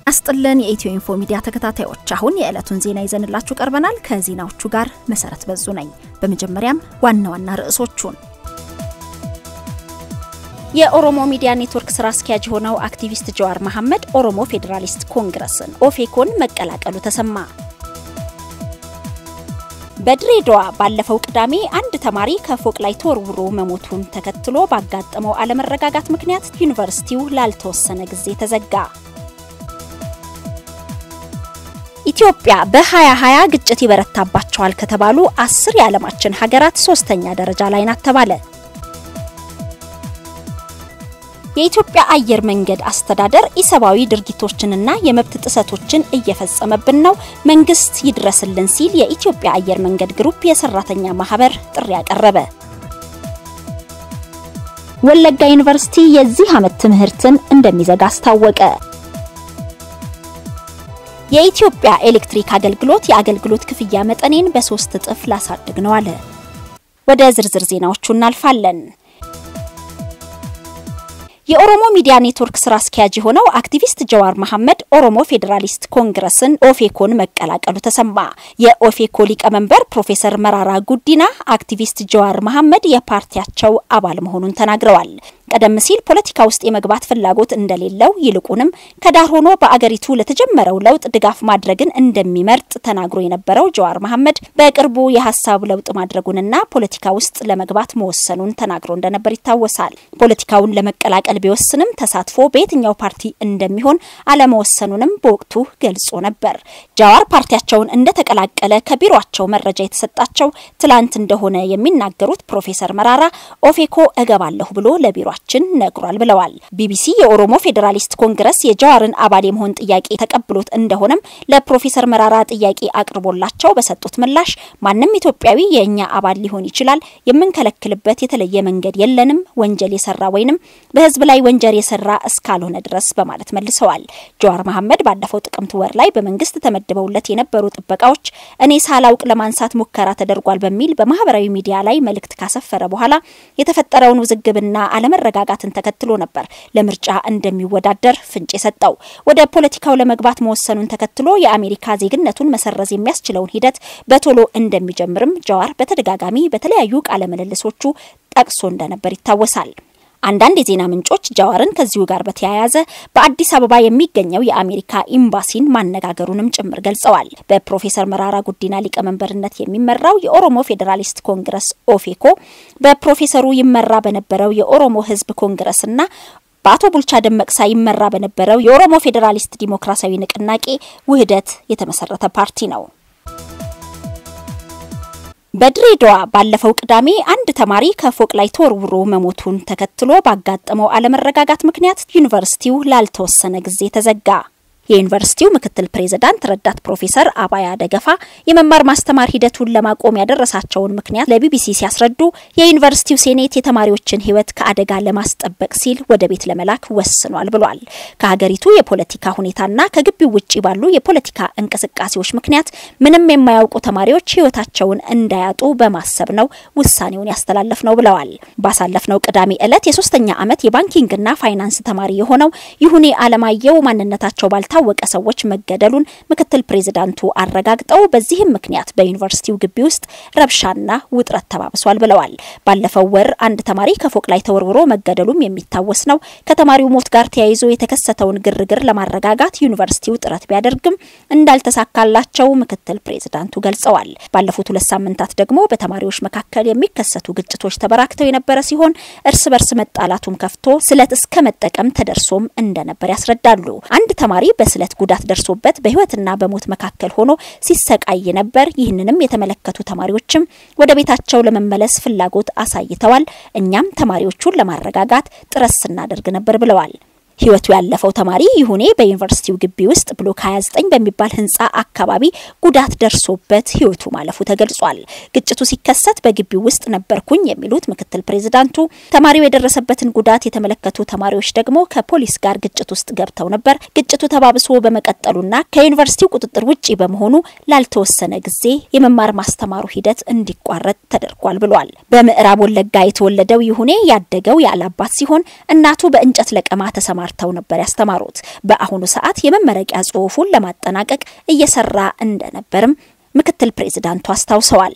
አስጥልን የኢትዮ ኢንፎ ሚዲያ ተከታታዮች፣ አሁን የዕለቱን ዜና ይዘንላችሁ ቀርበናል። ከዜናዎቹ ጋር መሰረት በዙ ነኝ። በመጀመሪያም ዋና ዋና ርዕሶቹን የኦሮሞ ሚዲያ ኔትወርክ ስራ አስኪያጅ የሆነው አክቲቪስት ጀዋር መሐመድ ኦሮሞ ፌዴራሊስት ኮንግረስን ኦፌኮን መቀላቀሉ ተሰማ። በድሬዳዋ ባለፈው ቅዳሜ አንድ ተማሪ ከፎቅ ላይ ተወርውሮ መሞቱን ተከትሎ ባጋጠመው አለመረጋጋት ምክንያት ዩኒቨርሲቲው ላልተወሰነ ጊዜ ተዘጋ። ኢትዮጵያ በ2020 ግጭት ይበረታባቸዋል ከተባሉ አስር የዓለማችን ሀገራት ሶስተኛ ደረጃ ላይ ናት ተባለ። የኢትዮጵያ አየር መንገድ አስተዳደር ኢሰብአዊ ድርጊቶችንና የመብት ጥሰቶችን እየፈጸመብን ነው፣ መንግስት ይድረስልን ሲል የኢትዮጵያ አየር መንገድ ግሩፕ የሰራተኛ ማህበር ጥሪ ያቀረበ። ወለጋ ዩኒቨርሲቲ የዚህ ዓመት ትምህርትን እንደሚዘጋ አስታወቀ። የኢትዮጵያ ኤሌክትሪክ አገልግሎት የአገልግሎት ክፍያ መጠኔን በሶስት እጥፍ ላሳድግ ነው አለ። ወደ ዝርዝር ዜናዎቹ እናልፋለን። የኦሮሞ ሚዲያ ኔትወርክ ስራ አስኪያጅ የሆነው አክቲቪስት ጀዋር መሐመድ ኦሮሞ ፌዴራሊስት ኮንግረስን ኦፌኮን መቀላቀሉ ተሰማ። የኦፌኮ ሊቀመንበር ፕሮፌሰር መራራ ጉዲና አክቲቪስት ጀዋር መሐመድ የፓርቲያቸው አባል መሆኑን ተናግረዋል። ቀደም ሲል ፖለቲካ ውስጥ የመግባት ፍላጎት እንደሌለው ይልቁንም ከዳር ሆኖ በአገሪቱ ለተጀመረው ለውጥ ድጋፍ ማድረግን እንደሚመርጥ ተናግሮ የነበረው ጀዋር መሐመድ በቅርቡ የሀሳብ ለውጥ ማድረጉንና ፖለቲካ ውስጥ ለመግባት መወሰኑን ተናግሮ እንደነበር ይታወሳል። ፖለቲካውን ለመቀላቀል ቢወስንም ተሳትፎ በየትኛው ፓርቲ እንደሚሆን አለመወሰኑንም በወቅቱ ገልጾ ነበር። ጃዋር ፓርቲያቸውን እንደተቀላቀለ ከቢሮቸው መረጃ የተሰጣቸው ትላንት እንደሆነ የሚናገሩት ፕሮፌሰር መራራ ኦፌኮ እገባለሁ ብሎ ለቢሯ ችን ነግሯል ብለዋል። ቢቢሲ የኦሮሞ ፌዴራሊስት ኮንግረስ የጀዋርን አባል የመሆን ጥያቄ ተቀብሎት እንደሆነም ለፕሮፌሰር መራራ ጥያቄ አቅርቦላቸው በሰጡት ምላሽ ማንም ኢትዮጵያዊ የእኛ አባል ሊሆን ይችላል፣ የምንከለክልበት የተለየ መንገድ የለንም፣ ወንጀል የሰራ ወይንም በህዝብ ላይ ወንጀል የሰራ እስካልሆነ ድረስ በማለት መልሰዋል። ጀዋር መሐመድ ባለፈው ጥቅምት ወር ላይ በመንግስት ተመድበውለት የነበሩ ጥበቃዎች እኔ ሳላውቅ ለማንሳት ሙከራ ተደርጓል በሚል በማህበራዊ ሚዲያ ላይ መልእክት ካሰፈረ በኋላ የተፈጠረውን ውዝግብና አለመረ መረጋጋትን ተከትሎ ነበር ለምርጫ እንደሚወዳደር ፍንጭ የሰጠው። ወደ ፖለቲካው ለመግባት መወሰኑን ተከትሎ የአሜሪካ ዜግነቱን መሰረዝ የሚያስችለውን ሂደት በቶሎ እንደሚጀምርም ጀዋር በተደጋጋሚ በተለያዩ ቃለ ምልልሶቹ ጠቅሶ እንደነበር ይታወሳል። አንዳንድ የዜና ምንጮች ጃዋርን ከዚሁ ጋር በተያያዘ በአዲስ አበባ የሚገኘው የአሜሪካ ኤምባሲን ማነጋገሩንም ጭምር ገልጸዋል። በፕሮፌሰር መራራ ጉዲና ሊቀመንበርነት የሚመራው የኦሮሞ ፌዴራሊስት ኮንግረስ ኦፌኮ በፕሮፌሰሩ ይመራ በነበረው የኦሮሞ ሕዝብ ኮንግረስና በአቶ ቡልቻ ደመቅሳ ይመራ በነበረው የኦሮሞ ፌዴራሊስት ዲሞክራሲያዊ ንቅናቄ ውህደት የተመሰረተ ፓርቲ ነው። በድሬዳዋ ባለፈው ቅዳሜ አንድ ተማሪ ከፎቅ ላይ ተወርውሮ መሞቱን ተከትሎ ባጋጠመው አለመረጋጋት ምክንያት ዩኒቨርሲቲው ላልተወሰነ ጊዜ ተዘጋ። የዩኒቨርሲቲው ምክትል ፕሬዝዳንት ረዳት ፕሮፌሰር አባያ ደገፋ የመማር ማስተማር ሂደቱን ለማቆም ያደረሳቸውን ምክንያት ለቢቢሲ ሲያስረዱ የዩኒቨርሲቲው ሴኔት የተማሪዎችን ሕይወት ከአደጋ ለማስጠበቅ ሲል ወደ ቤት ለመላክ ወስኗል ብሏል። ከሀገሪቱ የፖለቲካ ሁኔታና ከግቢው ውጭ ባሉ የፖለቲካ እንቅስቃሴዎች ምክንያት ምንም የማያውቁ ተማሪዎች ሕይወታቸውን እንዳያጡ በማሰብ ነው ውሳኔውን ያስተላለፍ ነው ብለዋል። ባሳለፍነው ቅዳሜ ዕለት የሶስተኛ ዓመት የባንኪንግና ፋይናንስ ተማሪ የሆነው ይሁኔ አለማየሁ ማንነታቸው ባልታ ወቀ ሰዎች መገደሉን ምክትል ፕሬዝዳንቱ አረጋግጠው በዚህም ምክንያት በዩኒቨርሲቲው ግቢ ውስጥ ረብሻና ውጥረት ተባብሷል ብለዋል። ባለፈው ወር አንድ ተማሪ ከፎቅ ላይ ተወርውሮ መገደሉም የሚታወስ ነው። ከተማሪው ሞት ጋር ተያይዞ የተከሰተውን ግርግር ለማረጋጋት ዩኒቨርሲቲው ጥረት ቢያደርግም እንዳልተሳካላቸው ምክትል ፕሬዝዳንቱ ገልጸዋል። ባለፉት ሁለት ሳምንታት ደግሞ በተማሪዎች መካከል የሚከሰቱ ግጭቶች ተበራክተው የነበረ ሲሆን እርስ በርስ መጣላቱም ከፍቶ ስለት እስከ መጠቀም ተደርሶም እንደነበር ያስረዳሉ። አንድ ተማሪ በስለት ጉዳት ደርሶበት በሕይወትና በሞት መካከል ሆኖ ሲሰቃይ ነበር። ይህንንም የተመለከቱ ተማሪዎችም ወደ ቤታቸው ለመመለስ ፍላጎት አሳይተዋል። እኛም ተማሪዎቹን ለማረጋጋት ጥረት ስናደርግ ነበር ብለዋል። ህይወቱ ያለፈው ተማሪ ይሁኔ በዩኒቨርሲቲው ግቢ ውስጥ ብሎክ 29 በሚባል ህንፃ አካባቢ ጉዳት ደርሶበት ህይወቱ ማለፉ ተገልጿል። ግጭቱ ሲከሰት በግቢው ውስጥ ነበርኩኝ የሚሉት ምክትል ፕሬዝዳንቱ ተማሪው የደረሰበትን ጉዳት የተመለከቱ ተማሪዎች ደግሞ ከፖሊስ ጋር ግጭት ውስጥ ገብተው ነበር። ግጭቱ ተባብሶ በመቀጠሉና ከዩኒቨርሲቲው ቁጥጥር ውጪ በመሆኑ ላልተወሰነ ጊዜ የመማር ማስተማሩ ሂደት እንዲቋረጥ ተደርጓል ብሏል። በምዕራብ ወለጋ የተወለደው ይሁኔ ያደገው ያለ አባት ሲሆን እናቱ በእንጨት ለቀማ ተሰማር ተሰማርተው ነበር ያስተማሩት። በአሁኑ ሰዓት የመመረቂያ ጽሑፉን ለማጠናቀቅ እየሰራ እንደነበርም ምክትል ፕሬዚዳንቱ አስታውሰዋል።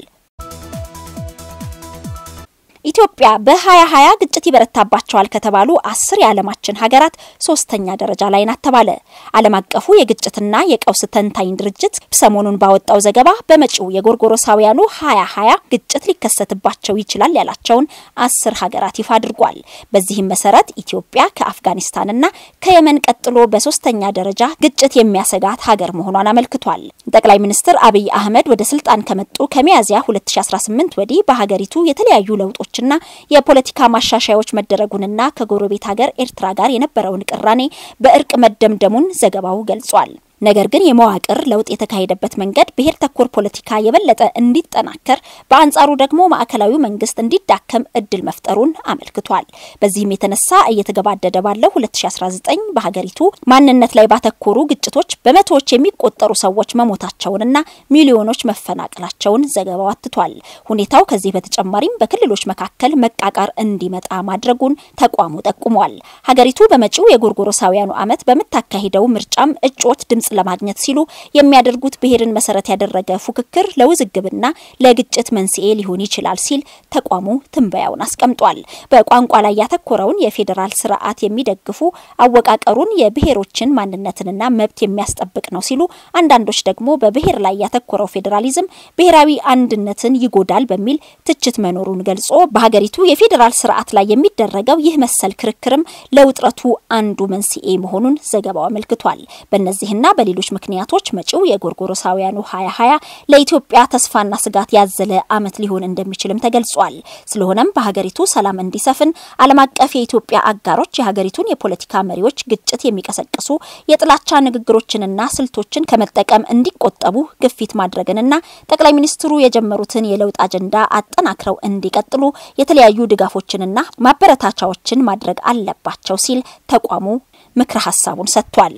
ኢትዮጵያ በ2020 ግጭት ይበረታባቸዋል ከተባሉ አስር የዓለማችን ሀገራት ሶስተኛ ደረጃ ላይ ናት ተባለ። ዓለም አቀፉ የግጭትና የቀውስ ተንታኝ ድርጅት ሰሞኑን ባወጣው ዘገባ በመጪው የጎርጎሮሳውያኑ 2020 ግጭት ሊከሰትባቸው ይችላል ያላቸውን አስር ሀገራት ይፋ አድርጓል። በዚህም መሰረት ኢትዮጵያ ከአፍጋኒስታንና ከየመን ቀጥሎ በሶስተኛ ደረጃ ግጭት የሚያሰጋት ሀገር መሆኗን አመልክቷል። ጠቅላይ ሚኒስትር አብይ አህመድ ወደ ስልጣን ከመጡ ከሚያዝያ 2018 ወዲህ በሀገሪቱ የተለያዩ ለውጦች ና የፖለቲካ ማሻሻያዎች መደረጉንና ከጎረቤት ሀገር ኤርትራ ጋር የነበረውን ቅራኔ በእርቅ መደምደሙን ዘገባው ገልጿል። ነገር ግን የመዋቅር ለውጥ የተካሄደበት መንገድ ብሔር ተኮር ፖለቲካ የበለጠ እንዲጠናከር፣ በአንጻሩ ደግሞ ማዕከላዊ መንግስት እንዲዳከም እድል መፍጠሩን አመልክቷል። በዚህም የተነሳ እየተገባደደ ባለው 2019 በሀገሪቱ ማንነት ላይ ባተኮሩ ግጭቶች በመቶዎች የሚቆጠሩ ሰዎች መሞታቸውንና ሚሊዮኖች መፈናቀላቸውን ዘገባው አትቷል። ሁኔታው ከዚህ በተጨማሪም በክልሎች መካከል መቃቃር እንዲመጣ ማድረጉን ተቋሙ ጠቁሟል። ሀገሪቱ በመጪው የጎርጎሮሳውያኑ ዓመት በምታካሂደው ምርጫም እጩዎች ድምጽ ለማግኘት ሲሉ የሚያደርጉት ብሔርን መሰረት ያደረገ ፉክክር ለውዝግብና ለግጭት መንስኤ ሊሆን ይችላል ሲል ተቋሙ ትንበያውን አስቀምጧል። በቋንቋ ላይ ያተኮረውን የፌዴራል ስርዓት የሚደግፉ አወቃቀሩን የብሔሮችን ማንነትንና መብት የሚያስጠብቅ ነው ሲሉ፣ አንዳንዶች ደግሞ በብሔር ላይ ያተኮረው ፌዴራሊዝም ብሔራዊ አንድነትን ይጎዳል በሚል ትችት መኖሩን ገልጾ በሀገሪቱ የፌዴራል ስርዓት ላይ የሚደረገው ይህ መሰል ክርክርም ለውጥረቱ አንዱ መንስኤ መሆኑን ዘገባው አመልክቷል። በእነዚህና በሌሎች ምክንያቶች መጪው የጎርጎሮሳውያኑ 2020 ለኢትዮጵያ ተስፋና ስጋት ያዘለ ዓመት ሊሆን እንደሚችልም ተገልጿል። ስለሆነም በሀገሪቱ ሰላም እንዲሰፍን ዓለም አቀፍ የኢትዮጵያ አጋሮች የሀገሪቱን የፖለቲካ መሪዎች ግጭት የሚቀሰቅሱ የጥላቻ ንግግሮችንና ስልቶችን ከመጠቀም እንዲቆጠቡ ግፊት ማድረግንና ጠቅላይ ሚኒስትሩ የጀመሩትን የለውጥ አጀንዳ አጠናክረው እንዲቀጥሉ የተለያዩ ድጋፎችንና ማበረታቻዎችን ማድረግ አለባቸው ሲል ተቋሙ ምክረ ሀሳቡን ሰጥቷል።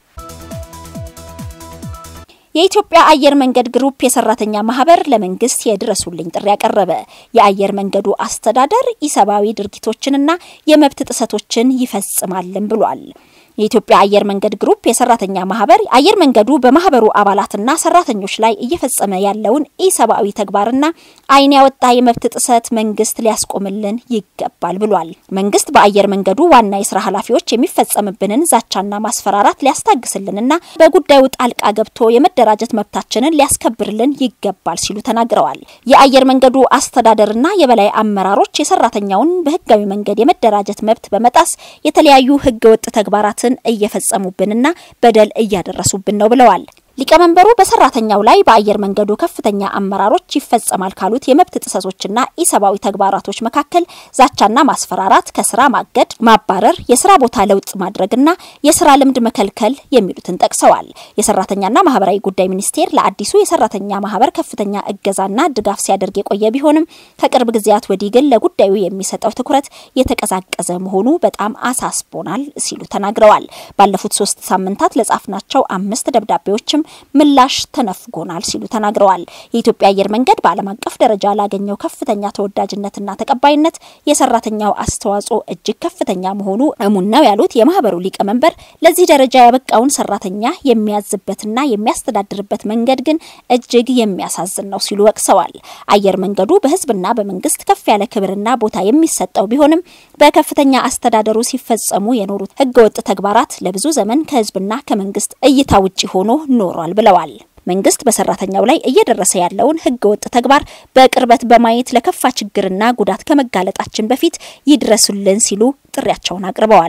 የኢትዮጵያ አየር መንገድ ግሩፕ የሰራተኛ ማህበር ለመንግስት የድረሱልኝ ጥሪ ያቀረበ። የአየር መንገዱ አስተዳደር ኢሰብአዊ ድርጊቶችንና የመብት ጥሰቶችን ይፈጽማልም ብሏል። የኢትዮጵያ አየር መንገድ ግሩፕ የሰራተኛ ማህበር አየር መንገዱ በማህበሩ አባላትና ሰራተኞች ላይ እየፈጸመ ያለውን ኢሰብአዊ ተግባርና ዓይን ያወጣ የመብት ጥሰት መንግስት ሊያስቆምልን ይገባል ብሏል። መንግስት በአየር መንገዱ ዋና የስራ ኃላፊዎች የሚፈጸምብንን ዛቻና ማስፈራራት ሊያስታግስልንና በጉዳዩ ጣልቃ ገብቶ የመደራጀት መብታችንን ሊያስከብርልን ይገባል ሲሉ ተናግረዋል። የአየር መንገዱ አስተዳደርና የበላይ አመራሮች የሰራተኛውን በህጋዊ መንገድ የመደራጀት መብት በመጣስ የተለያዩ ህገወጥ ተግባራት እየፈጸሙብንና በደል እያደረሱብን ነው ብለዋል። ሊቀመንበሩ በሰራተኛው ላይ በአየር መንገዱ ከፍተኛ አመራሮች ይፈጸማል ካሉት የመብት ጥሰቶችና ኢሰብአዊ ተግባራቶች መካከል ዛቻና ማስፈራራት፣ ከስራ ማገድ፣ ማባረር፣ የስራ ቦታ ለውጥ ማድረግና የስራ ልምድ መከልከል የሚሉትን ጠቅሰዋል። የሰራተኛና ማህበራዊ ጉዳይ ሚኒስቴር ለአዲሱ የሰራተኛ ማህበር ከፍተኛ እገዛና ድጋፍ ሲያደርግ የቆየ ቢሆንም ከቅርብ ጊዜያት ወዲህ ግን ለጉዳዩ የሚሰጠው ትኩረት የተቀዛቀዘ መሆኑ በጣም አሳስቦናል ሲሉ ተናግረዋል። ባለፉት ሶስት ሳምንታት ለጻፍናቸው አምስት ደብዳቤዎችም ምላሽ ተነፍጎናል ሲሉ ተናግረዋል። የኢትዮጵያ አየር መንገድ በዓለም አቀፍ ደረጃ ላገኘው ከፍተኛ ተወዳጅነትና ተቀባይነት የሰራተኛው አስተዋጽኦ እጅግ ከፍተኛ መሆኑ እሙን ነው ያሉት የማህበሩ ሊቀመንበር ለዚህ ደረጃ ያበቃውን ሰራተኛ የሚያዝበትና የሚያስተዳድርበት መንገድ ግን እጅግ የሚያሳዝን ነው ሲሉ ወቅሰዋል። አየር መንገዱ በህዝብና በመንግስት ከፍ ያለ ክብርና ቦታ የሚሰጠው ቢሆንም በከፍተኛ አስተዳደሩ ሲፈጸሙ የኖሩት ህገወጥ ተግባራት ለብዙ ዘመን ከህዝብና ከመንግስት እይታ ውጪ ሆኖ ኖሯል ብለዋል። መንግስት በሰራተኛው ላይ እየደረሰ ያለውን ህገወጥ ተግባር በቅርበት በማየት ለከፋ ችግርና ጉዳት ከመጋለጣችን በፊት ይድረሱልን ሲሉ ጥሪያቸውን አቅርበዋል።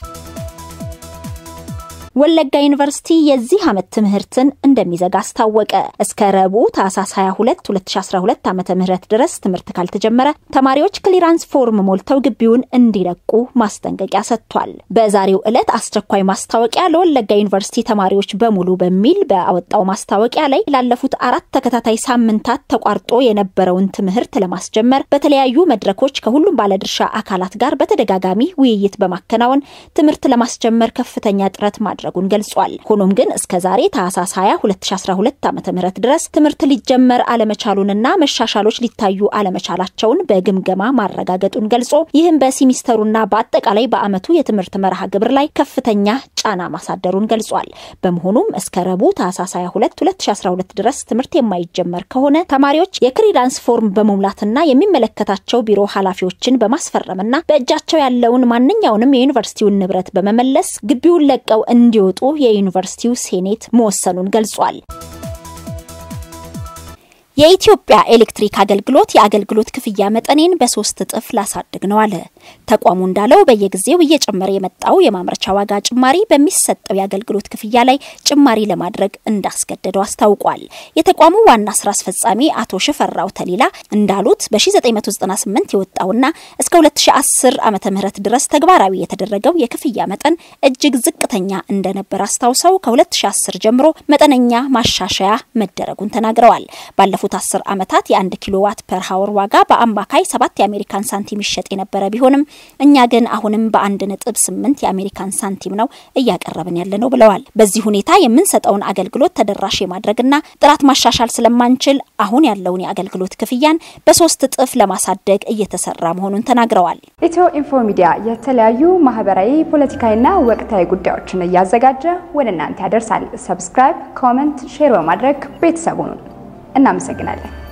ወለጋ ዩኒቨርሲቲ የዚህ ዓመት ትምህርትን እንደሚዘጋ አስታወቀ። እስከ ረቡዕ ታህሳስ 22 2012 ዓ ም ድረስ ትምህርት ካልተጀመረ ተማሪዎች ክሊራንስ ፎርም ሞልተው ግቢውን እንዲለቁ ማስጠንቀቂያ ሰጥቷል። በዛሬው ዕለት አስቸኳይ ማስታወቂያ ለወለጋ ዩኒቨርሲቲ ተማሪዎች በሙሉ በሚል በአወጣው ማስታወቂያ ላይ ላለፉት አራት ተከታታይ ሳምንታት ተቋርጦ የነበረውን ትምህርት ለማስጀመር በተለያዩ መድረኮች ከሁሉም ባለድርሻ አካላት ጋር በተደጋጋሚ ውይይት በማከናወን ትምህርት ለማስጀመር ከፍተኛ ጥረት ማድረግ ማድረጉን ገልጿል። ሆኖም ግን እስከ ዛሬ ታህሳስ 20 2012 ዓ.ም ድረስ ትምህርት ሊጀመር አለመቻሉንና መሻሻሎች ሊታዩ አለመቻላቸውን በግምገማ ማረጋገጡን ገልጾ ይህም በሲሚስተሩና በአጠቃላይ በዓመቱ የትምህርት መርሃ ግብር ላይ ከፍተኛ ጫና ማሳደሩን ገልጿል። በመሆኑም እስከ ረቡዕ ታህሳስ 22 2012 ድረስ ትምህርት የማይጀመር ከሆነ ተማሪዎች የክሪዳንስ ፎርም በመሙላትና የሚመለከታቸው ቢሮ ኃላፊዎችን በማስፈረምና በእጃቸው ያለውን ማንኛውንም የዩኒቨርሲቲውን ንብረት በመመለስ ግቢውን ለቀው እንዲወጡ የዩኒቨርሲቲው ሴኔት መወሰኑን ገልጿል። የኢትዮጵያ ኤሌክትሪክ አገልግሎት የአገልግሎት ክፍያ መጠኔን በሶስት እጥፍ ላሳድግ ነው አለ። ተቋሙ እንዳለው በየጊዜው እየጨመረ የመጣው የማምረቻ ዋጋ ጭማሪ በሚሰጠው የአገልግሎት ክፍያ ላይ ጭማሪ ለማድረግ እንዳስገደደው አስታውቋል። የተቋሙ ዋና ስራ አስፈጻሚ አቶ ሽፈራው ተሊላ እንዳሉት በ1998 የወጣውና እስከ 2010 ዓ ም ድረስ ተግባራዊ የተደረገው የክፍያ መጠን እጅግ ዝቅተኛ እንደነበር አስታውሰው ከ2010 ጀምሮ መጠነኛ ማሻሻያ መደረጉን ተናግረዋል። ባለፉት አስር ዓመታት የአንድ ኪሎ ዋት ፐር ሀወር ዋጋ በአማካይ ሰባት የአሜሪካን ሳንቲም ይሸጥ የነበረ ቢሆንም እኛ ግን አሁንም በአንድ ነጥብ ስምንት የአሜሪካን ሳንቲም ነው እያቀረብን ያለ ነው ብለዋል። በዚህ ሁኔታ የምንሰጠውን አገልግሎት ተደራሽ የማድረግና ጥራት ማሻሻል ስለማንችል አሁን ያለውን የአገልግሎት ክፍያን በሶስት እጥፍ ለማሳደግ እየተሰራ መሆኑን ተናግረዋል። ኢትዮ ኢንፎ ሚዲያ የተለያዩ ማህበራዊ፣ ፖለቲካዊና ወቅታዊ ጉዳዮችን እያዘጋጀ ወደ እናንተ ያደርሳል። ሰብስክራይብ፣ ኮመንት፣ ሼር በማድረግ ቤተሰቡን እናመሰግናለን።